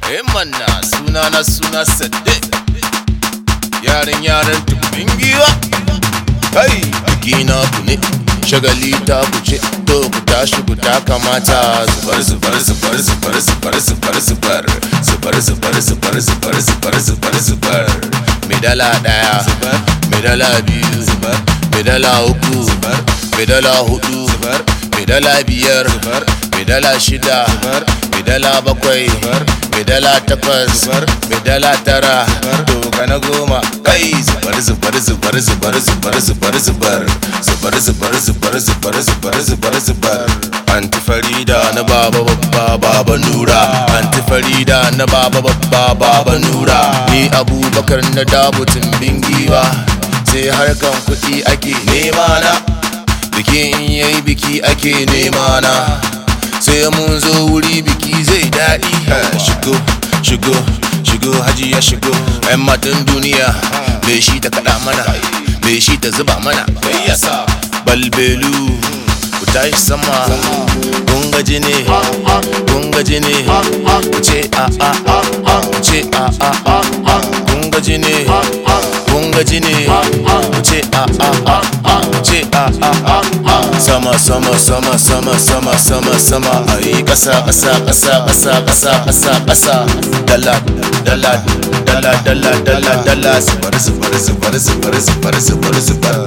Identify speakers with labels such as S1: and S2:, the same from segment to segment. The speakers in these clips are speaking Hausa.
S1: Eh manna suna na suna sadde Yaran yaran tumbin giwa Kai biki na ku ne shagali ta ku ce to ku tashi ku ta kamata zubar zubar zubar zubar zubar zubar zubar zubar zubar zubar zubar zubar zubar zubar mai dala daya mai dala biyu mai dala uku mai dala hudu mai dala biyar mai dala shida mai dala bakwai mai dala takwas mai dala tara doka na goma kai zubar zubar zubar zubar zubar zubar zubar zubar zubar zubar zubar zubar zubar zubar anti farida na baba babba baba nura anti farida na baba babba baba nura ni abubakar na dabutin bingiwa sai harkan kuɗi ake nema na biki in yayi biki ake nema na sai mun zo wuri biki zai daɗi shigo shigo shigo haji ya shigo yan matan duniya bai shi ta kaɗa mana bai shi ta zuba mana balbelu ku tashi sama kun gaji ne kun gaji ne ku ce a a a ku ce a a a kun gaji ne kun gaji ne ku ce a a a ku ce a a a sama sama sama sama sama sama sama ayi kasa kasa kasa kasa kasa kasa kasa dala dala dala dala dala dala zubar zubar zubar zubar zubar zubar zubar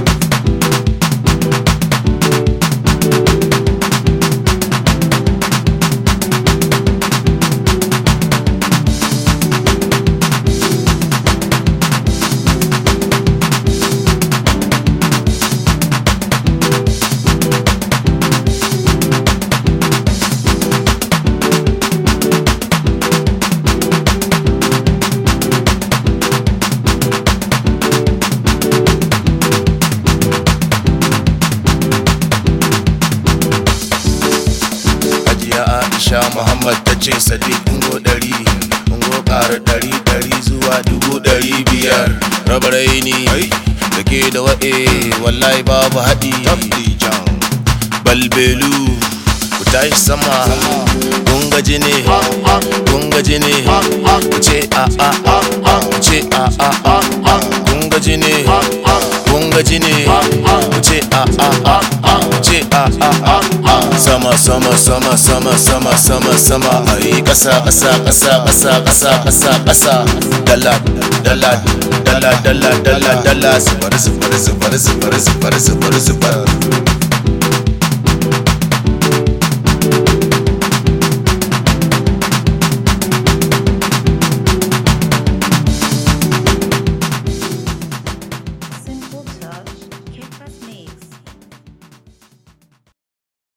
S1: Hajiya Aisha Muhammad ta ce Sadiq ungo ɗari ungo ƙara ɗari ɗari zuwa dubu ɗari biyar raba raini da ke da wa'e wallahi babu haɗi balbelu ku tashi sama kun gaji ne kun gaji ne ku ce a a a ku ce a a a kun gaji ne kun gaji ne ku ce a a a ku ce a a a sama sama sama sama sama sama sama ayi kasa kasa kasa kasa kasa kasa kasa dala dala dala dala dala dala zubar zubar zubar zubar zubar zubar zubar